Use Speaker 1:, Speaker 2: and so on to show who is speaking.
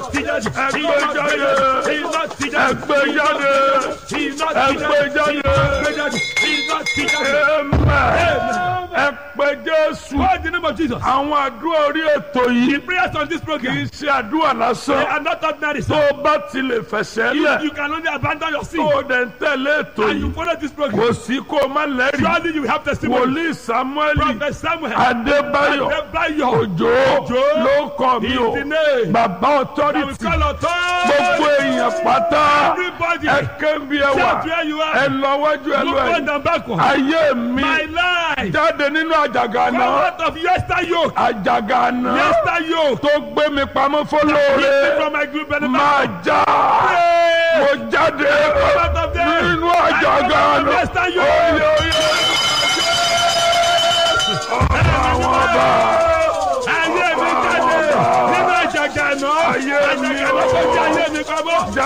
Speaker 1: ti jáde.
Speaker 2: ẹgbẹ́ jáde
Speaker 1: Iná ti jáde.
Speaker 2: ẹgbẹ́ jáde
Speaker 1: Iná ti
Speaker 2: ẹgbẹ́
Speaker 1: jáde.
Speaker 2: jáde
Speaker 1: Iná ti jáde.
Speaker 2: amen ẹgbẹ́ jésù
Speaker 1: Call the name of Jesus.
Speaker 2: àwọn àdúrà orí ètò yìí
Speaker 1: Prayers on this
Speaker 2: kì í
Speaker 1: program.
Speaker 2: ṣe àdúrà
Speaker 1: They
Speaker 2: lásán
Speaker 1: are not ordinary.
Speaker 2: tó
Speaker 1: sir.
Speaker 2: o bá ti lè fẹsẹ̀
Speaker 1: You,
Speaker 2: lẹ̀
Speaker 1: you can only abandon your
Speaker 2: tó
Speaker 1: sin
Speaker 2: o dẹ̀ ń tẹ̀lé ètò
Speaker 1: and you
Speaker 2: yìí
Speaker 1: follow this program.
Speaker 2: kò sí kó o má lẹ́rìí
Speaker 1: Surely you will have testimony.
Speaker 2: wòlíì samuel
Speaker 1: Prophet Samuel.
Speaker 2: adébáyọ̀
Speaker 1: Adébáyọ̀.
Speaker 2: òjò
Speaker 1: Òjó.
Speaker 2: ló kọ́ mi o
Speaker 1: Is the name.
Speaker 2: bàbá
Speaker 1: That we
Speaker 2: authority
Speaker 1: call authority.
Speaker 2: gbogbo èèyàn pátá
Speaker 1: Everybody.
Speaker 2: ẹ kébi ẹ wà
Speaker 1: Shout where you
Speaker 2: ẹ
Speaker 1: are.
Speaker 2: lọ wájú ẹ lọ
Speaker 1: Look
Speaker 2: ẹ
Speaker 1: front and backward.
Speaker 2: ayé mi
Speaker 1: My life.
Speaker 2: jáde nínú àjàgà
Speaker 1: Come
Speaker 2: náà
Speaker 1: out of yester yoke.
Speaker 2: àjàgà náà
Speaker 1: Yester yoke.
Speaker 2: tó gbé mi pamọ́
Speaker 1: Keep me
Speaker 2: fọlọ́ọ̀rẹ́
Speaker 1: from my group
Speaker 2: máa
Speaker 1: benefit.
Speaker 2: já mo jáde
Speaker 1: Come out of there.
Speaker 2: nínú àjàgà
Speaker 1: I come out of
Speaker 2: náà
Speaker 1: yester yoke.
Speaker 2: oyè oyè àwọn ọba
Speaker 1: Ayé mi jáde nínú àjàgà náà.
Speaker 2: Ayé mi
Speaker 1: Àjàgà náà kò jẹ́ ayé mi pamọ́.
Speaker 2: já